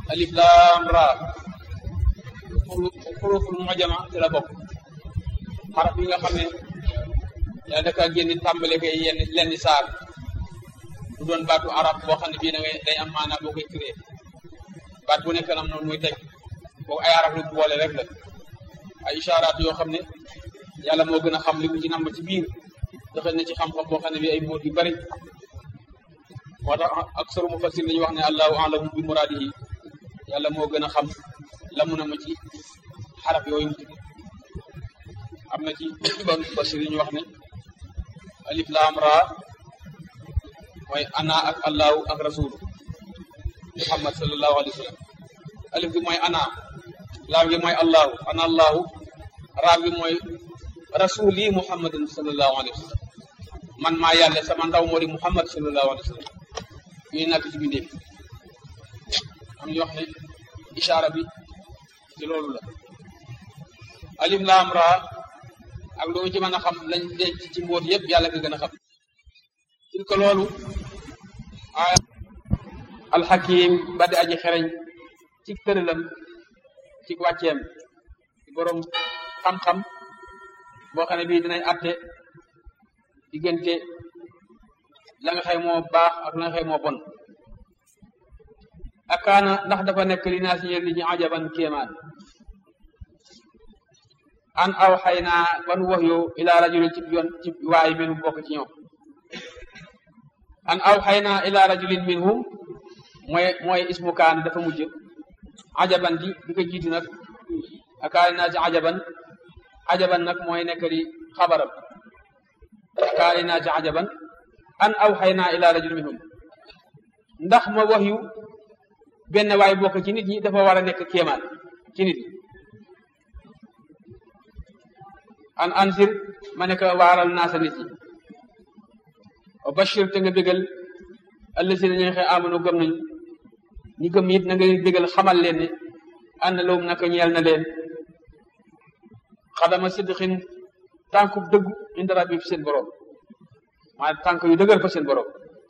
alif laam raa xuruful mujama ci la bokk xaraf yi nga xam ne yaa daka génn tàmbale koy yenn lenn saar du doon baatu arab boo xam ne bii da ngay day am maanaa boo koy créé baat bu nekk nam noonu muy teg boobu ay arab lu boole rek la ay isharaat yoo xam ne yàlla moo gën a xam li mu ci namb ci biir joxe na ci xam-xam boo xam ne bi ay mbóot yu bari moo tax ak soro mu fasir dañuy wax ne allahu alamu bi muraadihi yàlla moo gën a xam la mu na ma ci xaraf yooyu mu tudd am na ci ban fasir yi ñu wax ne alif laam raa mooy ana ak allahu ak rasulu muhammad sallallahu alayhi wa sallam alif gi mooy ana laam gi mooy allahu ana allahu raa gi mooy rasuli muhammadin sallallahu alayhi wa sallam man maa yàlla sama ndaw moo di muhammad sallallahu alayhi wa sallam ñuy nakk ci bindee am ñu wax ne ishaara bi ci loolu la alif laam raa ak lu mu ci mën a xam lañ denc ci mbóot yëpp yàlla nga gën a xam til ko loolu aaya alxakim ba di aji xereñ ci tëralam ci wàcceem ci borom xam-xam boo xam ne bii dinañ atte diggante la nga xëy moo baax ak la nga xëy moo bon akaana ndax dafa nekk li naa si ñeel li ñu ajaban kéemaan an aw xay naa ban wax yow ila rajulin ci yoon ci waay minhum bokk ci ñoom an aw xay naa ila rajulin minhum mooy mooy ismu kaan dafa mujj ajaban di di ko jiitu nag akaani naa ci ajaban ajaban nag mooy nekk di xabaram akaani naa ci ajaban an aw xay naa ila rajulin minhum ndax ma wax yu benn waay bokk ci nit ñi dafa war a nekk kéemaan ci nit ñi an ansir ma ne ko waaral naa sa nit ñi wa bashir te nga bégal allazina ñi nga xëy amanu gëm nañu ñi gëm it na nga bégal xamal leen ne ànd lawum naka ñeel na leen xadama sidqin tànkub dëggu inda rabbi fi seen borom maa tànk yu dëgër fa seen borom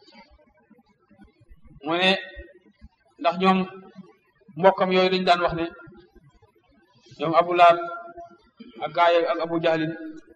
mu ne ndax ñoom mbokkam yooyu dañu daan wax ne ñoom abu laab ak gaay ak abu jahlin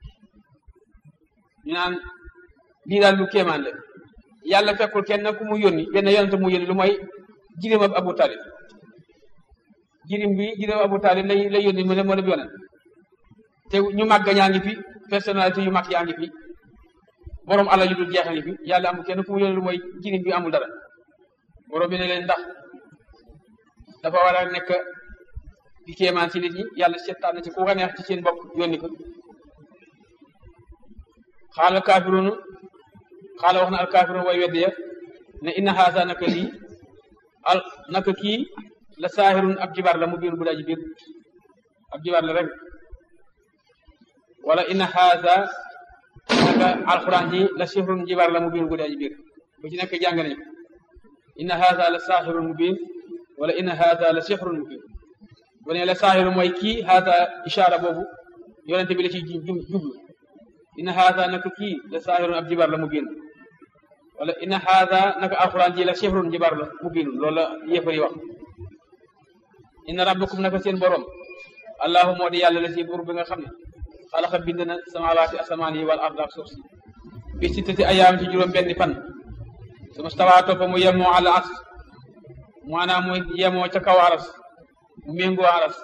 ñu naan lii daal lu kéemaan la yàlla fekkul kenn ku mu yónni benn yonente mu yónni lu mooy jirim ab abu talib jirim bi jirim abu talib lay lay yónni mu ne moo def yonent te ñu màgg ñaa ngi fi personnalité yu mag yaa ngi fi borom alal yu dul jeex ngi fi yàlla amul kenn ku mu yónni lu mooy jirim bi amul dara borom bi ne leen ndax dafa war a nekk di kéemaan ci nit ñi yàlla seetaan na ci ku ko neex ci seen bopp yónni ko xaala kaafiruunu xaala wax na al kaafiruun way weddi ya ne inna haasa naka lii al naka kii la saahirun ab jibar la mu biir bu daa ji biir ab jibar la rek wala inna haasa naka alquran ji la sixrun jibar la mu biir bu daa ji biir bu ci nekk jàng nañu inna haasa la saahirun mu biir wala inna haasa la sixrun mu biir bu ne la saahiru mooy kii haasa ishaara boobu yonente bi la ci jublu inna haasa naka kii la saahirun ab jibar la mu biir wala inna haada naka alquran ji la sixrun jibar la mu biinu loolu la yéefar yi wax inna rabbakum naka seen borom allahu moo di yàlla la si buur bi nga xam ne xalaxa bind na samawaati asamaan yi wal ard ak suuf si bi sittati ayaam ci juróom benni fan suma stawaa toppa mu yemoo àla as maanaam mu yemoo ca kaw aras mu méngoo aras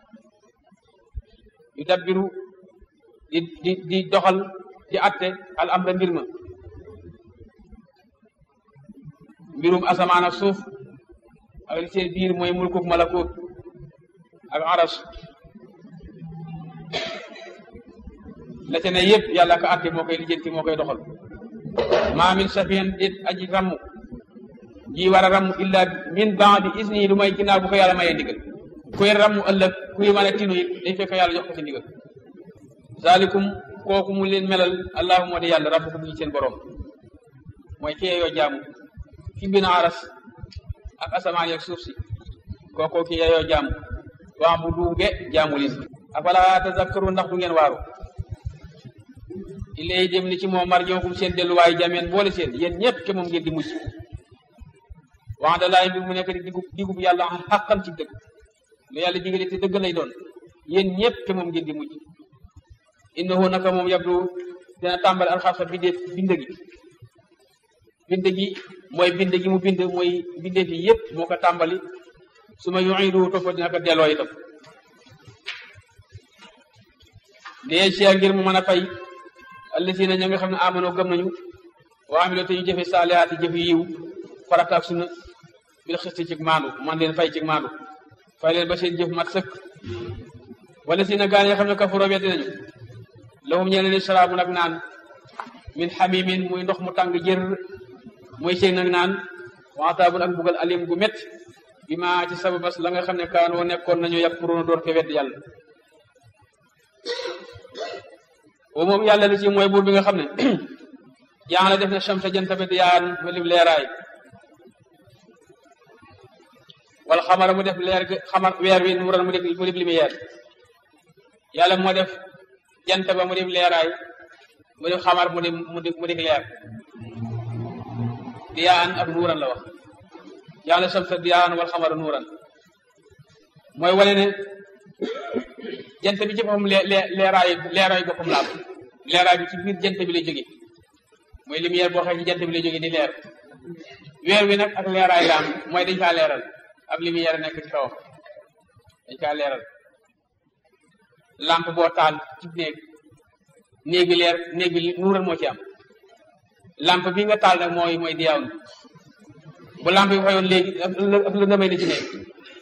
yu dabbiru di di di doxal di atte al amra mbir ma mbirum asamaan ak suuf ak li seen biir mooy mulkuk malakut ak aras la ca ne yëpp yàlla ka atte moo koy lijjanti moo koy doxal maa min safiyan déet aji ramm ji war a ramm illa min baadi isni lu may ginnaaw bu ko yàlla mayee ndigal kuy ramm ëllëg kuy mën a tinu it day fekk yàlla jox ko ci ndigal zalikum kooku mu leen melal allahu moo di yàlla rabbukum ñi seen borom mooy kee yoo jaamu ki mbina aras ak asamaan yeeg suuf si kookoo ki yeyoo jaamu waa bu duuge jaamu leen afala tazakkaru ndax du ngeen waaru ilay dem ni ci moom mar ñookum seen delluwaay jameen boole seen yéen ñëpp ke moom ngeen di mujj wax da laay bi mu nekk di digub digub yàlla xaqan ci dëgg lu yàlla digale te dëgg lay doon yéen ñëpp te moom ngeen di mujj innahu naka moom yabdu dina tàmbali alxarsa bindee bind gi bind gi mooy bind gi mu bind mooy bindee fi yëpp moo ko tàmbali su ma yuidu topp dina ko delloo itam dee cia ngir mu mën a fay allasina ña nga xam ne amanoo gëm nañu wa amilo te ñu jëfe saalihaati jëf yiw farata ak sunna bil xisti cig maandu man leen fay cig maandu fay leen ba seen jëf mat sëkk wala si na gaan yoo xam ne kafaro weddi nañu lahum ñee leen sharaabu nag naan min xamimin muy ndox mu tàng jër muy seen nag naan waxtaabun ak bugal alim gu met bi ma ci sababas la nga xam ne kaanoo nekkoon nañu yakfuruuna doon ko wedd yàlla o moom yàlla li ci mooy buur bi nga xam ne yaa la def na chamsa janta bi diyaan ma lim leeraay wala xamara mu def leer xamar weer wi nuuran mu def mu def lumière yàlla moo def jant ba mu def leeraay mu def xamar mu def mu def mu def leer diyaan ak nuuran la wax yaa la chamsa diyaan wal xamara nuuran mooy wane ne jant bi ci boppam lee leeraay leeraay boppam laal leeraay bi ci biir jant bi lay jóge mooy lumière boo xam ne ci jant bi lay jóge di leer weer wi nag ak leeraay la am mooy dañ kaa leeral ab lumière nekk ci kawam dañ kaa leeral lampe boo taal ci néeg néeg bi leer néeg bi nuural moo ci am lampe bi nga taal nag mooy mooy diyaaw bu lampe bi fayoon léegi ak la ndamay na ci néeg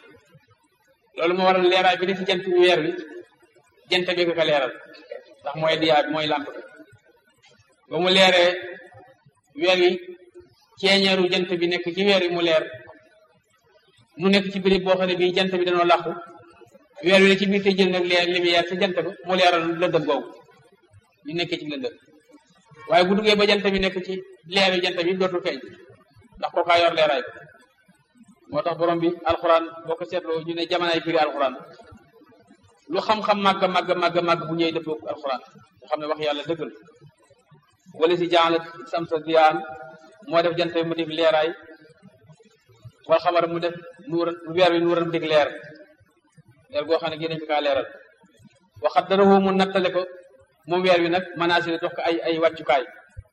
loolu moo waral leeraay bi ne ci jant bi weer wi jant bi nga ko leeral ndax mooy diyaa bi mooy lampe bi ba mu leeree weer wi ceeñeeru jant bi nekk ci weer wi mu leer mu nekk ci béréb boo xam ne bii jant bi dañoo làqu weer wi ne ci biir te jël nag leer lumière ci jant ba mu leeral lëndëm googu ñu nekkee ci lëndëm waaye bu duggee ba jant bi nekk ci leeru jant bi dootul feeñ ndax kookaa yor leeraay bi moo tax borom bi alxuraan boo ko seetloo ñu ne jamonaay firi alxuraan lu xam-xam màgg màgg màgg màgg bu ñëwee dëppoo alxuraan nga xam ne wax yàlla dëggal wala si jaala samsa diyaan moo def jant bi mu def leeraay wal xamar mu def nuuran weer wi nuuran mu def leer leer goo xam ne génnañ fi kaa leeral waxat dara woo mu nattale ko moom weer wi nag manasir dox ko ay ay wàccukaay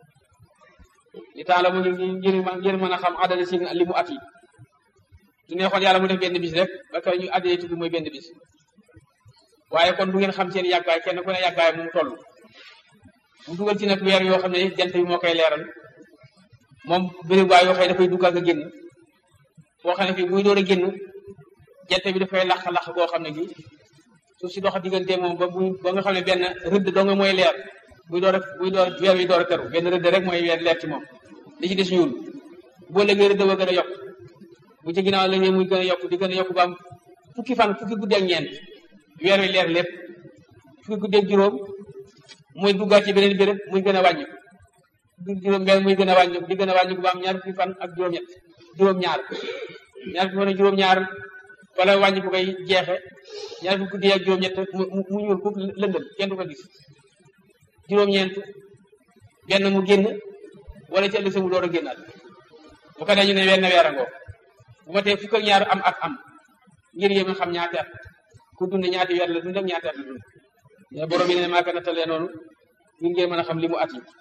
li tax la mu ngi ngir ngir mën a xam adada si li mu at yi su neexoon yàlla mu def benn bis rek ba kay ñu addee tudd mooy benn bis waaye kon du ngeen xam seen yàggaay kenn ku ne yàggaay mu toll mu dugal ci nag weer yoo xam ne jant bi moo koy leeral moom bëri waay yoo xam ne dafay duggal nga génn foo xam ne fii buy door a génn jant bi dafay lax-lax boo xam ne gi suuf si dox diggante moom ba buy ba nga xam ne benn rëdd doo nga mooy leer buy door a buy door weer wi door a teru benn rëdd rek mooy weer leer ci moom li ci des ñuul boo léegi rëdd ba gën a yokk bu ci ginnaaw la muy gën a yokk di gën a yokk ba am fukki fan fukki guddi ak ñeent weer wi leer lépp fukki guddi ak juróom muy duggaat ci beneen béréb muy gën a wàññi fukki juróom benn muy gën a wàññi di gën a wàññi ba am ñaar fukki fan ak juróom-ñett juróom-ñaar ñaar fukki fan ak juróom-ñaar wala wàññi bu koy jeexe ñaar fukki guddi ak juróom-ñett mu mu ñuul fukk lëndëm kenn du ko gis juróom-ñeent benn mu génn wala ci ëllëg sa mu door a génnaat bu ko dee ñu ne wenn weer a ngoo bu ma tee fukk ak ñaar am at am ngir yéen a xam ñaati at ku dund ñaati weer la dund ak ñaati at la dund mais borom yi ne maa ko nattalee noonu ngir ngeen mën a xam li mu at yi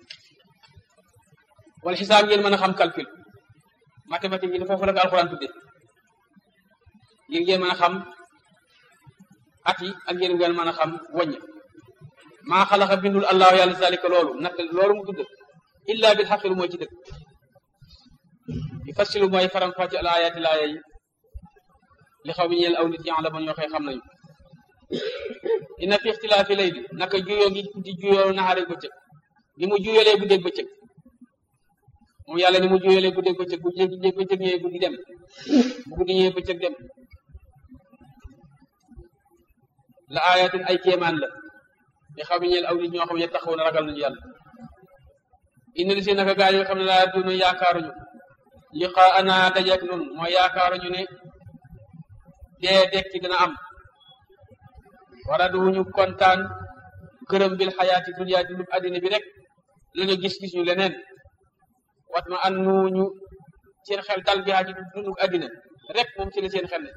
wala xisaab ngeen mën a xam calcul mathématique yi foofu la ko alxuraan tudde ngir ngeen mën a xam at yi ak ngeen ngeen mën a xam wàññi maa xalaqa bindul allahu yàlla zalika loolu natt loolu mu tudd illa bil xaqil mooy ci dëgg fassilu mooy faram fàcc al ayaati laaya yi li xaw mi ñeel aw nit yàlla man ñoo koy xam nañu inna fi ixtilaafi layli naka juyoo ngi di juyoo naxaare bëccëg ni mu juyolee guddeeg bëccëg moom yàlla ni mu juyolee guddeeg bëccëg bu guddeeg bëccëg ñëwee guddi dem bu guddi ñëwee bëccëg dem la ayatin ay kéemaan la li xaw mi ñeel aw nit ñoo xam ne taxaw na ragal nañu yàlla inna li si naka gaa yi nga xam ne laa duna yaakaaruñu liqaa ana dajeek nun mooy yaakaaruñu ne dee dekki dina am wara duñu kontaan gërëm bil xayaati dunya dundub àddina bi rek lañu gis-gis ñu leneen wat ma an nuñu seen xel dal bi ci dundu addina rek moom ci la seen xel ne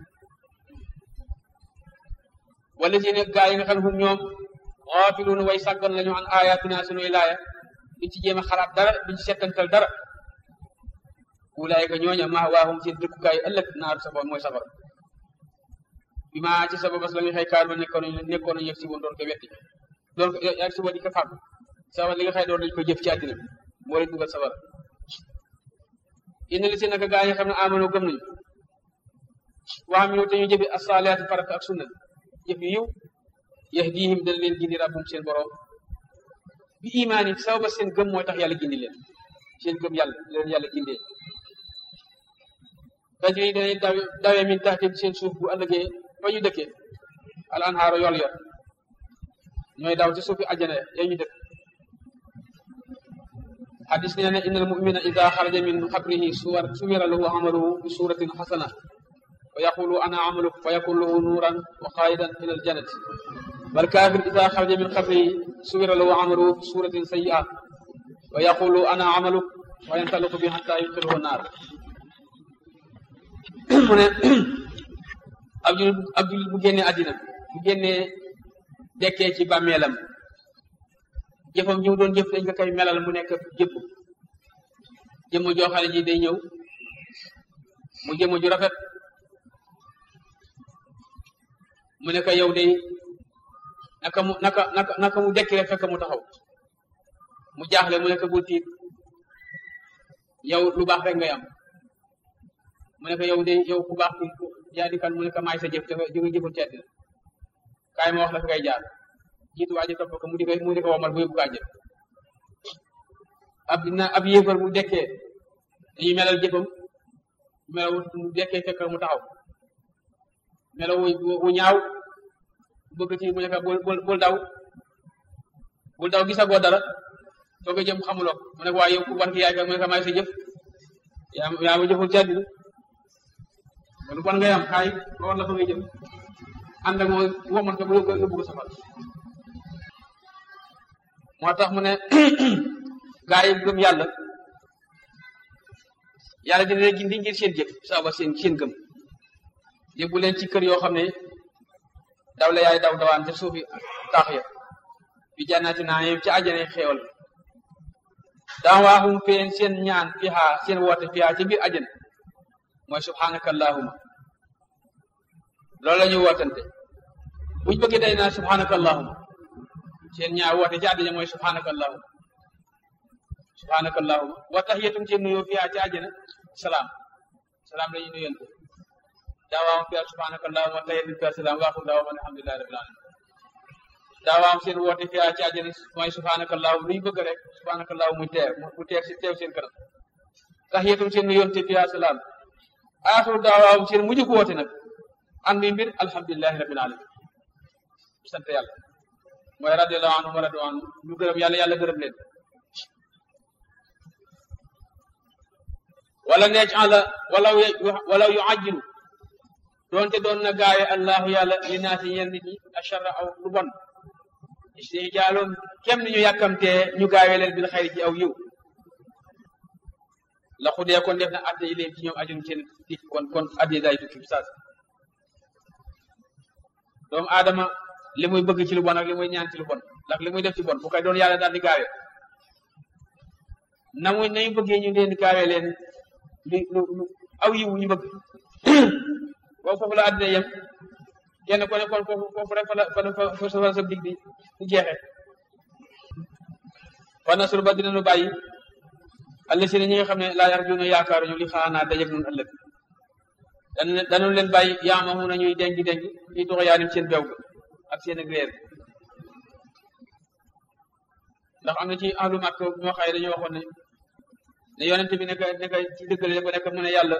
wala si ne gaa yi nga xam ne hum ñoom xaafiluuna way sàggan lañu an ayatina sunuy laaya duñ ci jéem a xalaat dara duñ ci settantal dara ulaayika ñooña maa waahum seen dëkkukaay ëllëg naaru safara mooy safara bi maa ci sababas la nga xëy kaar ba nekkoon nañu nekkoon nañu yëg si woon doon ko wetti doon ko yëg si woon di ko fàgg safara li nga xëy doon nañu ko jëf ci àddina bi moo leen dugal safara inna li si naka gaa yi xam ne amano gëm nañu waa mi te ñu jëfi asaliyaati farata ak sunna jëf yu yiw yahdihim dana leen gindi rabbum seen borom bi imaan yi sababa seen gëm mooy tax yàlla gindi leen seen gëm yàlla leen yàlla gindee tajri danay daw dawee min taxtim seen suuf bu ëllëgee fa ñu dëkkee al anhaaru yool yor ñooy daw ci suufi àjjana ya ñu dëkk xadis nee na inna al mumina ida xaraja min xabrihi suwar suwira lahu amaluhu bi suratin xasana wa yaqulu ana amaluk fa yakun lahu nuuran wa qaidan ila al jannati wal kafir ida xaraja min xabrihi suwira lahu amaluhu bi suratin sayyi'a wa yaqulu ana amaluk wa yantaliqu bi hatta yudxiluhu naar mu ne ab jul ab jul bu génnee àddina bu génnee dekkee ci bàmmeelam jëfam ji mu doon jëf dañ ko koy melal mu nekk jëpp jëmm joo xam ne ji day ñëw mu jëmm ju rafet mu ne ko yow day naka mu naka naka naka mu dekki rek fekk mu taxaw mu jaaxle mu ne ko bul tiit yow lu baax rek ngay am mu ne ko yow de yow ku baax ku yaa di kan mu ne ko maay sa jëf dafa jóge jëful ci àddina kaay ma wax la fi ngay jaar jiitu waa ji topp ko mu di ko mu di ko womal bu yóbbu kaa jëf ab dina ab yéefar mu dekkee dañuy melal jëfam melaw mu dekkee fekk mu taxaw melaw wu ñaaw bëgg ci mu ne ko bul bul bul daw bul daw gisagoo dara soo ko jëm xamuloo mu ne ko waaye yow ku bon ki yaay ka mu ne ko maay sa jëf yaa yaa ma jëful ci àddina kon bon ngay am kaay ba war la fa ngay jëm ànd ak moom woman ko ba yóbbu ko safal moo tax mu ne gaa yi gëm yàlla yàlla dina leen gindi ngir seen jëf saaba seen seen gëm yóbbu leen ci kër yoo xam ne daw la yaay daw dawaan te suufi taax ya bi jànnaati naa yem ci àjjana xéewal daa waaxum feen seen ñaan fiha seen woote fiha ci biir àjjana mooy subhanaka allahuma loolu la ñuy wootante buñ bëggee day naa subhanaka allahuma seen ñaar woote ci àddina mooy subhanaka allahuma subhanaka allahuma wa tahiyatum seen nuyoo fiha ci àjjana salaam salaam la ñuy nuyonte daawaam fiha subhanaka allahuma wa tahiyatum fiha salaam waaxul daawaam alhamdulillahi rabbil alamin daawaam seen woote fiha ci àjjana mooy subhanaka allahuma lu ñu bëgg rek subhanaka allahuma muy teew mu teew si teew seen kanam tahiyatum seen nuyonte fiha salaam aaxiru daawaam seen mujj ko woote nag an mi mbir alhamdulilahi rabbil alamin sant yàlla mooy radiallahu anhum wa radu anhu ñu gërëm yàlla yàlla gërëm leen wala neec ala walaw walaw yu ajjilu doonte doon na gaaye allahu yàlla li naasi ñeen nit ñi acharra aw lu bon istijaalum kem ni ñu yàkkamtee ñu gaawe leen bil xayri ci aw yiw la xudee kon def na atte yi leen ci ñoom ajum seen dik kon kon addi day tukki bi saas doomu aadama li muy bëgg ci lu bon ak li muy ñaan ci lu bon ndax li muy def ci bon bu koy doon yàlla daal di gaawe na muy nañu bëggee ñu leen di gaawe leen li lu lu aw yiwu ñu bëgg boobu foofu la àddina yem kenn ko ne kon foofu foofu rek fa la fa fa sa dig bi di jeexe fa nasru ba dina nu bàyyi alla si ne ñi nga xam ne laa yarjuuna yaakaaruñu li xaanaa dajeg nun ëllëg dan danu leen bàyyi yaamahu na ñuy dengi dengi fii tuxa yaanim seen bew ga ak seen ak réer ndax am na ci ahlu màkk ñoo xaye dañoo waxoon ne ne yonente bi nekk nekk ci dëggale ba nekk mu ne yàlla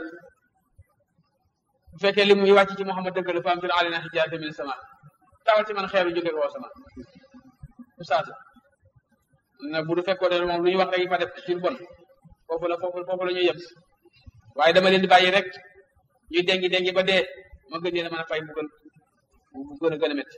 bu fekkee li muy wàcc ci Muhammad dëggale fa am fil alina hijaaba min sama tawal ci man xeeru jóge ko sama bu saasa na bu du fekkoo ne moom lu ñu wax rek fa def ci bon foofu la foofu foofu la ñuy yem waaye dama leen di bàyyi rek ñuy dengi dengi ba dee ma gën leen a mën a fay bu gën bu gën a gën a métti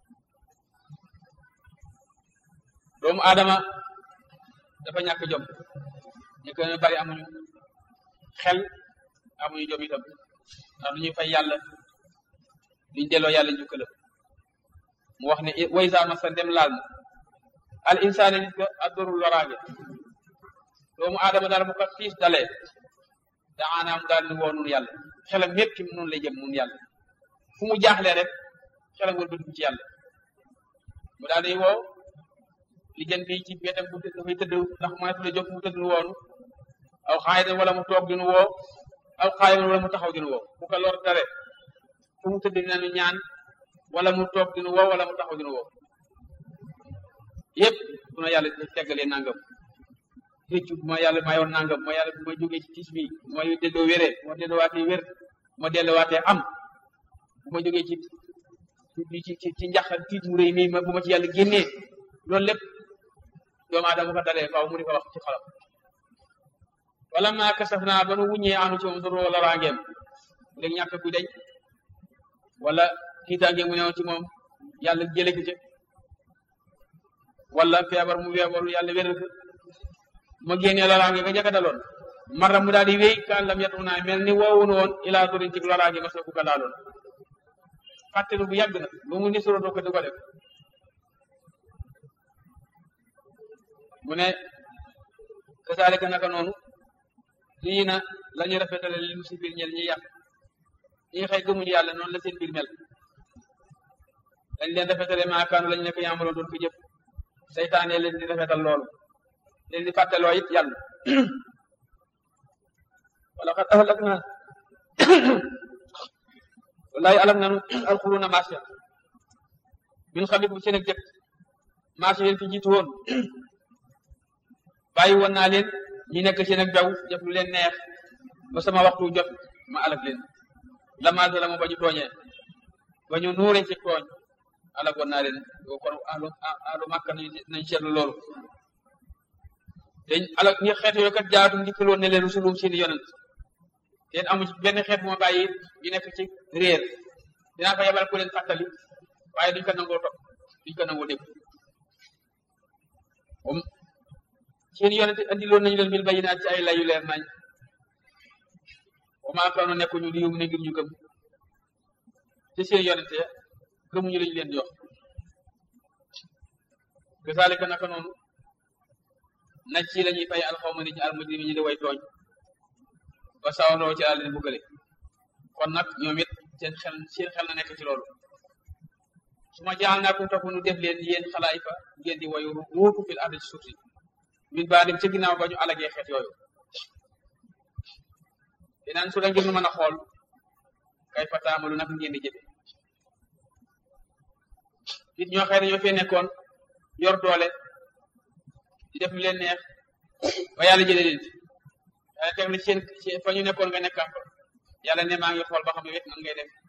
doomu aadama dafa ñàkk jom ñu gën a bari amuñu xel amuñu jom itam ndax du ñuy fay yàlla duñ delloo yàlla njukkalam mu wax ne way sa masa dem laal na al insaani nit ka addorul loraange doomu aadama daal mu ko tiis dalee daanaa mu daal ni woo nun yàlla xelam yépp ci nun lay jëm nun yàlla fu mu jaaxlee rek xelam wal bëgg ci yàlla mu daal di woo li jën bi ci wetam bu dafay tëdd ndax mënatu la jóg mu tëdd nu woonu aw xaay wala mu toog dinu woo aw xaay wala mu taxaw dinu woo bu ko lor dare fu mu tëdd dina nu ñaan wala mu toog dinu woo wala mu taxaw dinu woo yépp bu na yàlla teggalee nangam réccu bu ma yàlla mayoon nangam ma yàlla bu ma jógee ci tiis bi bu ma delloo wéree bu ma delloowaatee wér bu ma delloowaatee am bu ma jógee ci ci ci ci njaxal tiit mu rëy mii ma bu ma ci yàlla génnee loolu lépp doomu aadama ko dalee faaw mu di ko wax ci xolam wala maa kasaf naa ba nu wuññee anu ci moom doro wala rangeem léegi ñàkk ku deñ wala tiitaange mu newoon ci moom yàlla jële ko ci wala feebar mu feebaru yàlla wéral ko ma génnee loraange nga jëkka daloon mara mu daal di wéy kaan lam yatu naa mel ni woowun woon ilaa dorin ci loraange ma sa ku ko laaloon fàttelu bu yàgg na lu mu ni suro doo ko du ko def mu ne kasaalika naka noonu lii na la ñu rafetale li mu si biir ñel ñi yàq ñi xëy gëmuñu yàlla noonu la seen biir mel dañ leen rafetale maakaanu lañu nekk yaamaloon doon ko jëf seytaane leen di rafetal loolu leen di fàtteloo it yàlla wala xat ahlak na wallahi alam nanu alxuruna marché min xam bu seen ak jëkk marché yéen fi jiitu woon bàyyi woon naa leen ñi nekk seen ak jaw def lu leen neex ba sama waxtu jot ma alak leen lamaase la mu ba ñu tooñee ba ñu nuuree ci tooñ alak woon naa leen kon alu alu màkka nañ seetlu loolu dañ alak ñi xeet yooyu kat jaatu ndikkaloon ne leen rusulum seeni yonent teen amu ci benn xeet bu ma bàyyi ñu nekk ci réer dinaa fa yebal ku leen fàttali waaye duñ ko nangoo topp duñ ko nangoo dégg moom seen yonent andiloon nañu leen bil bayinaat ci ay layu leer nañ wa maa kaanu nekkuñu li yum ne ngir ñu gëm te seen yonent ya gëmuñu lañu leen jox kasaalika naka noonu naj ci la ñuy fay alxawma ni ci almujrimi ñi di way tooñ ba sawandoo ci àll leen buggale kon nag ñoom it seen xel seen xel na nekk ci loolu su ma jaal naa ko topp nu def leen yéen xalaay fa ngeen di wayu wuutu fil ardi ci suuf si min baa dem ca ginnaaw ba ñu alagee xeet yooyu dinaan su la ngir nu mën a xool kay fa taamalu nag ngeen di jëfe nit ñoo xëy dañoo fee nekkoon yor doole di def lu leen neex ba yàlla jëlee leen fi yàlla teg na seen fa ñu nekkoon nga nekkaat fa yàlla ne maa ngi xool ba xam ne wet nan ngay def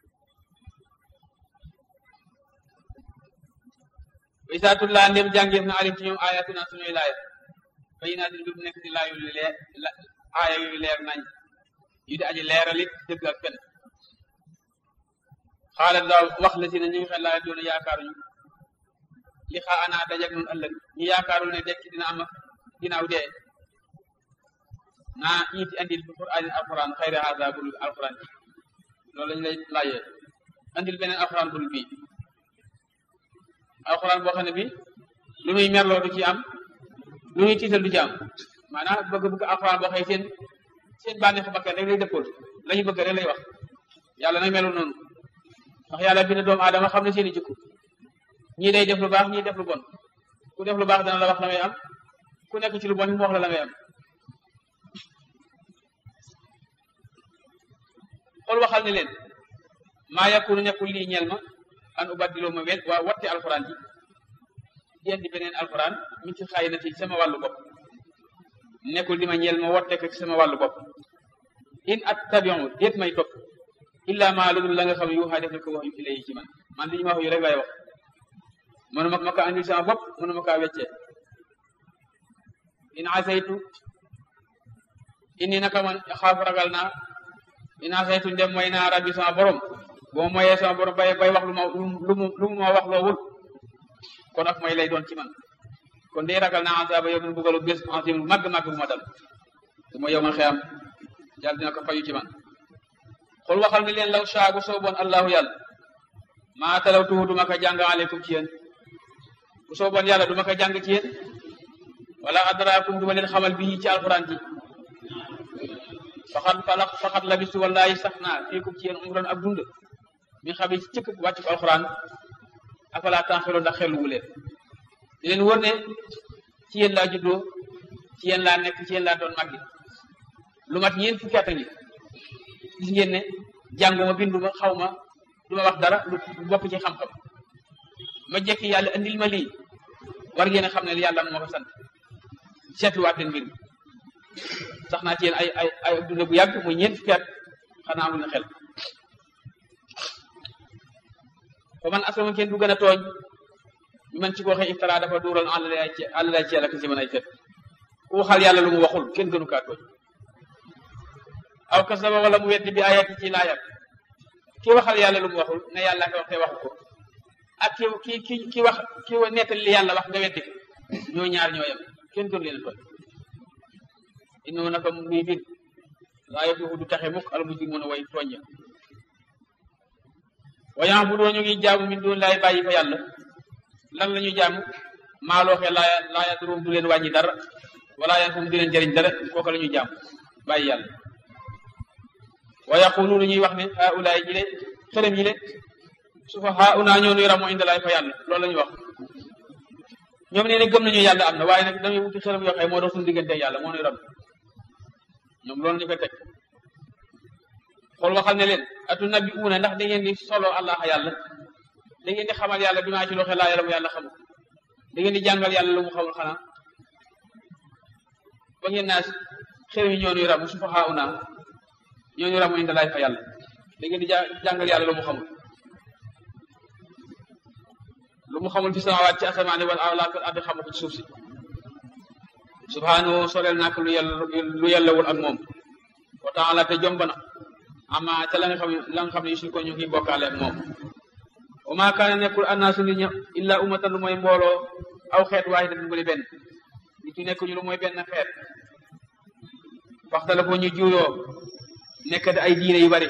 wa isaa tullaa ndem jàngeef na alim ci ñoom ayatina suñuy laaya bayinaatin mbir mu nekk di laayu leer aaya yu leer nañ yu di aji leeralit dëgg ak fen xaalat daaw wax la si ne ñu ngi xel laa doon yaakaaruñu li xaa anaa dajak nun ëllëg ñu yaakaarul ne dekk dina am ginnaaw dee naa iiti andil bi qur'aan alquran xayri hada bul alquran bi loolu lañu lay laajee andil beneen alquran bul bii alquran boo xam ne bi lu muy merloo du ci am lu muy tiital du ci am maanaam bëgg bëgg alquran boo xëy seen seen bànneex bakkan rek lay dëppool la ñu bëgg rek lay wax yàlla nag melul noonu ndax yàlla bind doomu aadama xam ne seen i jikko ñii day def lu baax ñii def lu bon ku def lu baax dana la wax la may am ku nekk ci lu bon mu wax la la may am xool waxal ne leen maa yakunu nekkul lii ñeel ma an ubaddiloo ma wet waa watte alxuraan ji di indi beneen alxuraan min ci xaay na ci sama wàllu bopp nekkul di ma ñeel ma watte ko ci sama wàllu bopp in attabiu déet may topp illa maa lu dul la nga xam yuuxaa def na ko wax yu ilay ci man man li ñu ma wax yu rek lay wax mënuma ma kaa andil sama bopp mënuma kaa weccee in asaytu inni naka man xaafu ragal naa in asaytu ndem mooy naa rabbi sama borom boo moyee sama borom bay bay wax lu ma lu mu lu mu ma wax loowul kon ak mooy lay doon ci man kon day ragal naa asaba yow min bugalu bés asim lu màgg màgg bu ma dal su ma yow ma xeyam yàlla dina ko fayu ci man xul waxal ni leen law saagu sooboon allahu yàlla maa talawtuhu duma ko jàng aleykum ci yéen bu sooboon yàlla duma ko jàng ci yéen wala adraakum duma leen xamal bi ci alquran ji faxat falax faxat labistu wallahi sax naa fiikum ci yéen umran ak dund mi xam ci cëkk wàccu alquran afala tanxiloo ndax xelu wu leen di leen wër ne ci yéen laa juddoo ci yéen laa nekk ci yéen laa doon màggi lu mat ñeent fukki at a ngi gis ngeen ne jànguma binduma xaw ma du ma wax dara lu bokk ci xam-xam ma jekki yàlla andil ma lii war ngeen a xam ne yàlla moo ko sant seetluwaat leen mbir mi sax naa ci yéen ay ay ay dund bu yàgg muy ñeent fukki at xanaa amul na xel fa man aslama kenn du gën a tooñ ñu man ci ko waxee iftara dafa duural àllay ci àllay ci yàlla ki si mën ay fet ku waxal yàlla lu mu waxul kenn gënu kaa tooñ aw kasaba wala mu weddi bi ayati ci laayam ki waxal yàlla lu mu waxul ne yàlla ko wax te waxu ko ak ki ki ki ki wax ki nettali li yàlla wax nga weddi ko ñoo ñaar ñoo yem kenn gënu leen tooñ inno naka muy bir laa yëf du taxe mukk al mujrimuuna way tooñ ya wayan bu doo ñu ngi jaamu min doon laay bàyyi fa yàlla lan la ñuy jaamu maalooxe laaya laaya duróom du leen wàññi dara wala yan fu mu du leen jëriñ dara kooka la ñuy jaamu bàyyi yàlla wa yaquluuna ñuy wax ne haulaay ji le xërëm yi le su fa hauna ñoo nuy ramoo indi laay fa yàlla loolu la ñuy wax ñoom nee ne gëm nañu yàlla am na waaye nag damay wuti xërëm yoo xam moo dox suñu diggante yàlla moo nuy ram ñoom loolu ñu koy teg xool waxal ne leen atu nabi uuna ndax da ngeen di solo allah yàlla da ngeen di xamal yàlla bi maa ci loxe laa yàlla mu yàlla xamul da ngeen di jàngal yàlla lu mu xamul xanaa ba ngeen naa xërëm yi ñoo nuy ram su fa hauna ñoo nuy ramu indi laay fa yàlla da ngeen di jàngal yàlla lu mu xamul lu mu xamul fi samawaat ci asamaani wala awlaa fil ardi xamu ko ci suuf si subhaanahu soleel nak lu yàlla lu yàllawul ak moom wa taala te jomb na ama ca la nga xam ne la nga xam ne yusul ko ñu ngi bokkaale ak moom wa maa kaana nekkul annaasu nit ña illa ummatan lu mooy mbooloo aw xeet waahidatan bu di benn nit ñu nekk ñu lu mooy benn xeet waxtala foo ñu juuyoo nekk da ay diine yu bari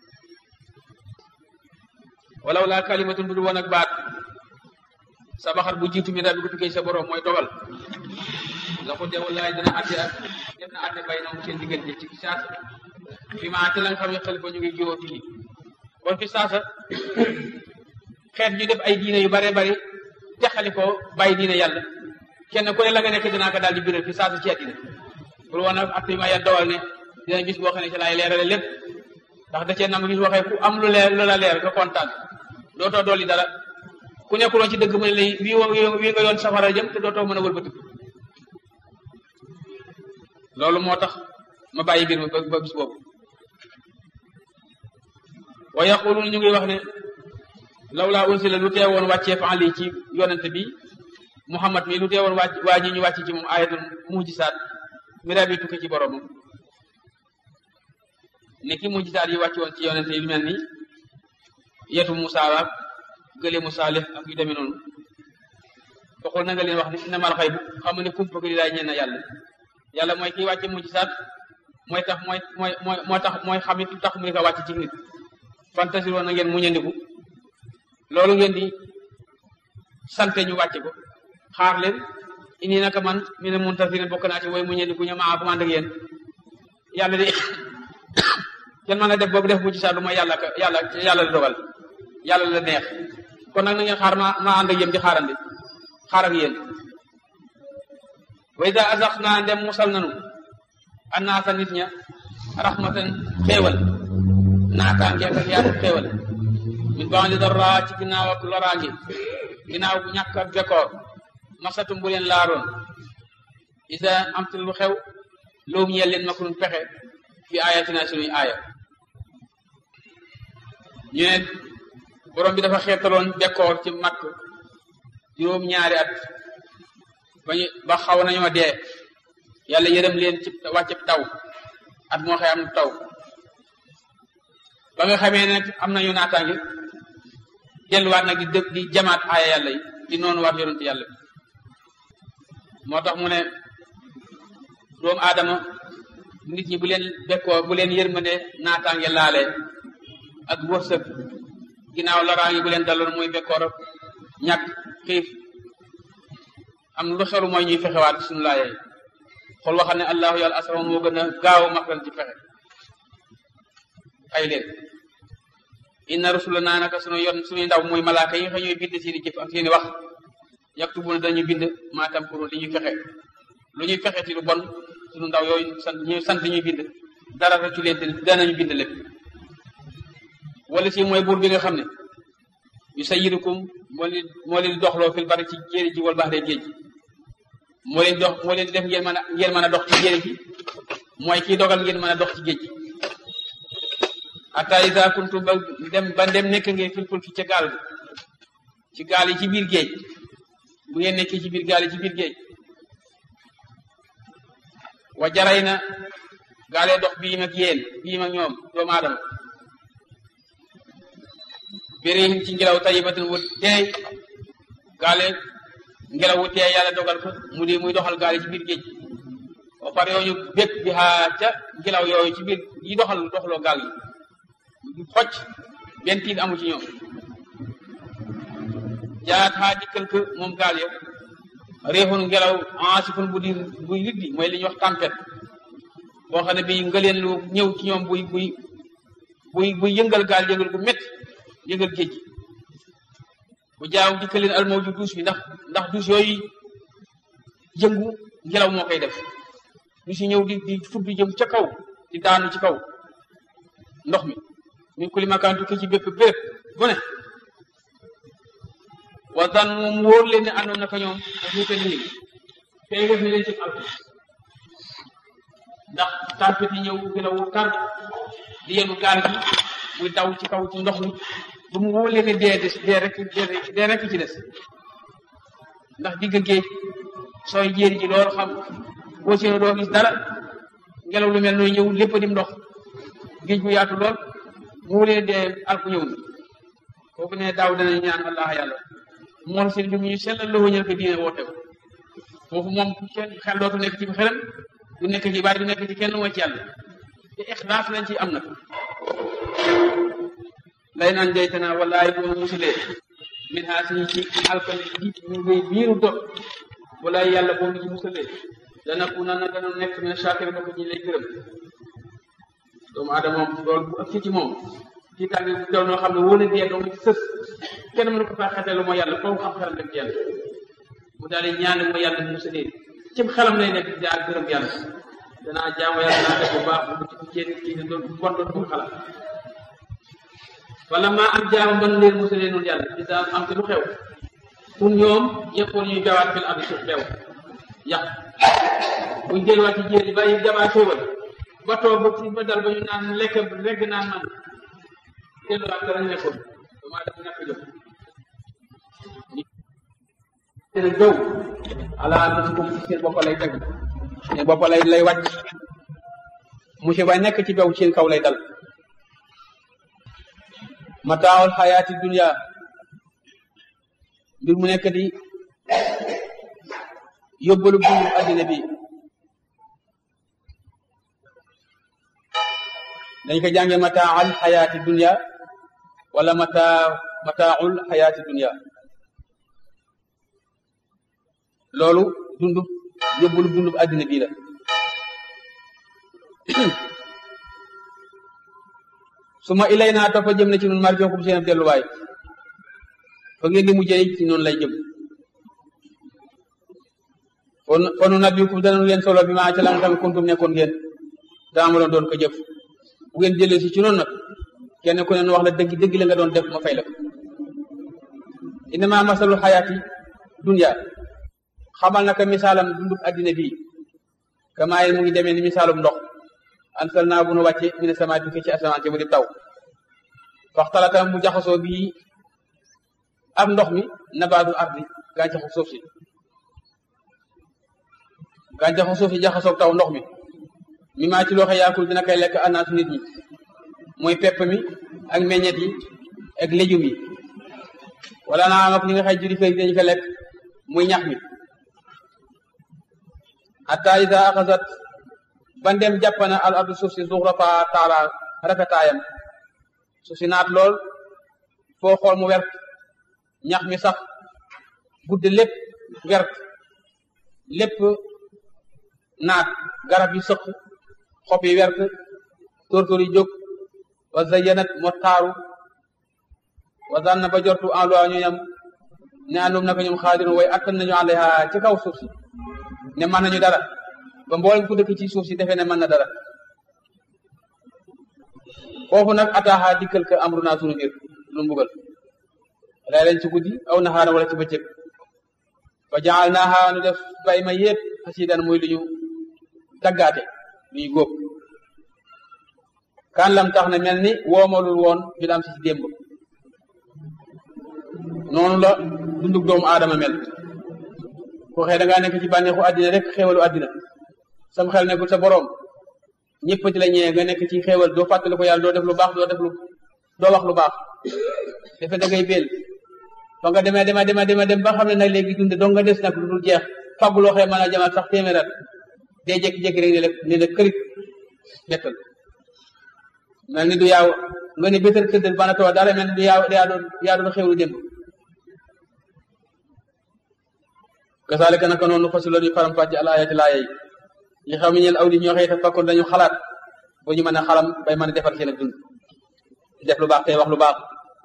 walaw laa kalimatun bu du woon ak baat sabaxat bu jiitu mi daal bi ko tukkee sa borom mooy dogal la ko dee wallaay dina àtte ak def na àtte bay na seen diggante ci saasa fi ma àtte la nga xam ne xel ba ñu ngi jiwoo fii kon fi saasa xeet ñu def ay diine yu bare bari texali ko bàyyi diine yàlla kenn ku ne la nga nekk dinaa ko daal di biral fi saasa ci àddina pour wan a àtte ma ya dowal ne dina gis boo xam ne ci laay leerale lépp ndax da cee nam gis waxee ku am lu leer lu la leer nga kontaan dootoo dolli dara ku nekkuloon ci dëgg mu ne lay wii wii nga yoon safara jëm te dootoo mën a wëlbatiku loolu moo tax ma bàyyi mbir mi ba ba bis boobu wa yaqulun ñu ngi wax ne lawlaa unsila lu teewoon wàccee fa ali ci yonente bi muhammad mi lu teewoon wàcc waa ji ñu wàcc ci moom ayatul mujisaat mira bi tukki ci boromam ne ki mujisaat yi wàcc woon ci yonente yi lu mel ni yetu Musaa ak gëleemu Saalix ak yu demee noonu waxul na nga leen wax ne innamal xaybu xam ne kumpa gi laay ñeen na yàlla yàlla mooy kii wàcce mujisaat mooy tax mooy mooy mooy moo tax mooy xam it tax mu di ko wàcc ci nit fantasir woon na ngeen muñandiku loolu ngeen di sante ñu wàcce ko xaar leen ini naka man mi ne muntasirin bokk naa ci way muñandiku ñu maa ko ànd ak yéen yàlla di kenn mën a def boobu def mujisaat lu mooy yàlla ka yàlla yàlla la dogal yàlla la neex kon nag na ngeen xaar ma ma ànd ak yéen di xaarandi xaar ak yéen wa ida asax naa ndem musal nanu annaasa nit ña rahmatan xéewal naataange ak yaatu xéewal min ba'di darra ci ginnaaw ak loraange ginnaaw bu ñàkk ak bekkoor masatum bu leen laaroon isa am te lu xew loom ñeel leen makunun pexe fi ayatina sunuy aaya ñu ne borom bi dafa xeetaloon bekkoor ci makk juróom ñaari at bañu ba xaw nañoo dee yàlla yërëm leen ci wàcceb taw at moo xëy am taw ba nga xamee ne am nañu naataange delluwaat nag di dë di jamaat aaya yàlla yi di noonu waat yonent yàlla bi moo tax mu ne doomu aadama nit ñi bu leen bekkoo bu leen yërmande naataange laale ak wërsëg ginnaaw laraange bu leen daloon muy bekkoor ak ñàkk xiif am lu xeru mooy ñuy fexewaat suñu laayee xool waxal ne allahu yàlla asama moo gën a gaaw makran ci fexe ay leen inna rusula naa naka sunu yoon suñuy ndaw muy malaaka yi nga xam ñooy bind seeni jëf ak seeni wax yaktubuna dañu bind maa tamkuru li ñuy fexe lu ñuy fexe ci lu bon sunu ndaw yooyu sant ñu sant li ñuy bind dara rëccu leen te danañu bind lépp wala si mooy buur bi nga xam ne yu sayyirukum moo leen moo leen doxloo fil bari ci jéeri ji wal baxre géej moo leen dox moo leen def ngeen mën a ngeen mën a dox ci jéeri ji mooy kii dogal ngeen mën a dox ci géej gi hatta iza kuntum ba dem ba dem nekk ngeen fil fulki ca gaal bi ci gaal yi ci biir géej bu ngeen nekkee ci biir gaal yi ci biir géej wa jaray na gaalee dox bii mag yéen bii mag ñoom doomu aadama bérihim ci ngelaw tayibatin wu teey gaale ngelaw wu teey yàlla dogal ko mu di muy doxal gaale ci biir géej ba pare yooyu bépp bi xaa ca ngelaw yooyu ci biir yi doxal doxaloo gaal yi xocc benn tiit amu ci ñoom jaat xaa dikkal ko moom gaal ya réexun ngelaw ansifun bu di buy liddi mooy li ñuy wax tempête boo xam ne bi ngaleen lu ñëw ci ñoom buy buy buy buy yëngal gaal yëngal gu métti yëngal géej gi bu jaaw dikkal leen almawju duus bi ndax ndax duus yooyu yëngu ngelaw moo koy def duus yi ñëw di di fudd jëm ca kaw di daanu ci kaw ndox mi min kulli makaan tukki ci bépp béréb bu ne wa dan moom wóor leen ne àndoon naka ñoom ak ñu nii tey def ni leen ci alku ndax tempête yi ñëw ngelaw wu tar di yenu gaal gi muy daw ci kaw ci ndox mi bu mu wóor leen ne dee des dee rek dee rek ci des ndax digg géej sooy jéeri ji loolu xam boo seen doo gis dara ngelaw lu mel noonu ñëw lépp dim ndox géej gu yaatu lool mu wóor leen dee alku ñëw na kooku ne daaw danañ ñaan allah yàlla mool seen bi mu ñu sellal la wëñal ko diine woote ko foofu moom kenn xel dootu nekk ci xelam du nekk ci bari du nekk ci kenn mooy ci yàlla te ixlaas lañ ci am na lay naan jaytana wallaay boo musulee min haa si ci alkane ji ñu ngay biiru dot wallaay yàlla boo ñu ci musulee dana ku na dana nekk min shakir bokk ñi lay gërëm doomu aadama moom loolu bu ëpp ci moom ci tàngi bu daw noo xam ne wóor na dee doomu ci sës kenn mënu ko faa xetee lu mooy yàlla foofu xam xelam rek yàlla mu daal di ñaan mooy yàlla mu musulee cim xelam lay nekk daa gërëm yàlla danaa jaamu yàlla danaa def bu baax bu ci jéem kii ne doon bon doon bu xalaat wala maa am jaamu ban leen musalee noonu yàlla isa am te lu xew pour ñoom yëppoon ñuy jawaat fil ardi suuf xew yàq buñ delluwaat ci jéeri bàyyi jamaa xéewal ba toog ba ci ba dal ba ñu naan lekk regg naan man delluwaat dara nekkoon damaa def ñàkk jëm seen jëw ala anfusikum seen bopp lay teg seen bopp lay lay wàcc monsieur ba nekk ci bew seen kaw lay dal mataawul xayaati dunya mbir mu nekk di yóbbalu dundu addina bi dañ ko jànge mataawul xayaati dunya wala mata mataawul xayaati dunya loolu dundu yóbbalu dundu addina bii la su ma ilay naa toppa jëm na ci noonu marjookum seen ab delluwaay fa ngeen di mujjee ci noonu lay jëm kon fonu nabiukum danañu leen solo bi maa ca la nga xam kuntum nekkoon ngeen daamaloon doon ko jëf bu ngeen jëlee si ci noonu nag kenn ku ne wax la dëgg dëgg la nga doon def ma fay la ko innama masalu xayaati dunya xamal naka misaalam dundub addina bii kamaay mu ngi demee ni misaalum ndox ansal naa bu nu wàcce mina sama tukke ci asamaan ci mu di taw faxtalata mu jaxasoo bii ak ndox mi nabaatu ardi gàncaxu suuf si gàncaxu suuf si jaxasoo taw ndox mi mi maa ci looxe yaakul dina koy lekk anaasu nit ñi mooy pepp mi ak meññet yi ak légumes yi wala naa am ak ñi nga xay juri fay dañu ko lekk muy ñax mi hatta ida axasat ban dem jàppana al ardu suuf si zuxrafa taala rafetaayam suuf si naat lool foo xool mu wert ñax mi sax gudd lépp wert lépp naat garab yi sëq xob yi wert tóortóor yi jóg wa zayyanat mo taaru wa zanna ba jortu en loi ñooñam ne andum naka ñoom xaadirun way attan nañu alayha ci kaw suuf si ne mën nañu dara ba mboolem ku dëkk ci suuf si defee ne mën na dara foofu nag ataaxa dikkal ka amru naa sunu mbir lu mbugal lay leen ci guddi aw naxaana wala ci bëccëg fa jaal naaxa nu def bay ma yépp xasiidan muy lu ñu taggaate lu ñu góob kan lam tax ne mel ni woomalul woon fi lam si si démb noonu la dundug doomu aadama mel ko xëy da ngaa nekk ci bànneexu àddina rek xéewalu àddina sam xel nekkul sa boroom ñëpp di la ñëwee nga nekk ci xéewal doo fàttali ko yàlla doo def lu baax doo def lu doo wax lu baax defe da ngay béel fa nga demee dema dema dema dem ba xam ne nag léegi dunde dong nga des nag lu dul jeex faggu loo xëy mën a jamal sax téeméerat day jékki-jékki rek ne la ne la kërit bettal mel ni du yaaw nga ne bétal tëddal bana tawa dara mel ni du yaaw yaa doon yaa doon xéewlu démb kasaalika naka noonu fasilu ñu faram fàcce al ayati laaya yi li xam ne ñeel aw li ñoo xëy te fakkoon dañu xalaat ba ñu mën a xalam bay mën a defar seen ak dund def lu baax tey wax lu baax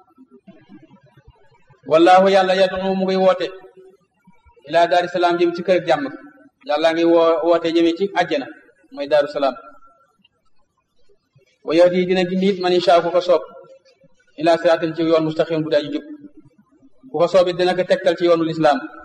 wallahu yàlla yad'u mu ngi woote ila daari salaam jëm ci kër jàmm yàlla ngi woo woote jëmee ci àjjana mooy daaru salaam wa yahdi dina gindi it man insha ku ko soob ila siraatin ci yoon mustaqim bu daaju jub ku ko soob it dina ko tegtal ci yoonu lislaam